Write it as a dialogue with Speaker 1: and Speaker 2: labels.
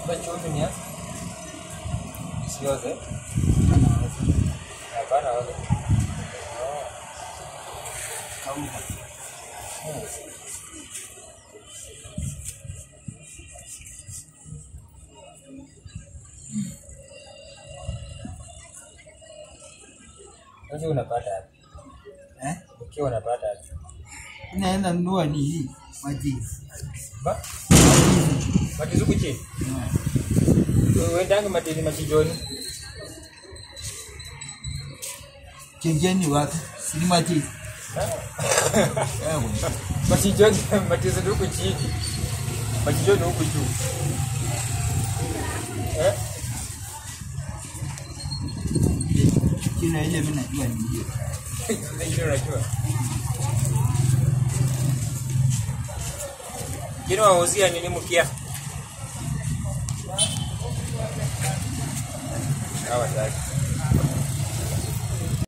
Speaker 1: Sasa chumvi ni ya sioze. Hapana oze.
Speaker 2: Kauka.
Speaker 1: Sasa unapata wapi?
Speaker 2: Eh?
Speaker 1: Ukiwa unapata wapi?
Speaker 2: Naenda nunua ni hii maji.
Speaker 1: Ba? Matizuku chini. Uendanga matizi machijoni.
Speaker 2: Chengeni wapi? Sini maji. Ewe.
Speaker 1: Machijoni matizi huku chini. Machijoni huku juu. Eh?
Speaker 2: Jina ile mimi najua ni hiyo.
Speaker 1: Ingine unajua. Ingine wauzia nini mkia? Hawa tatu.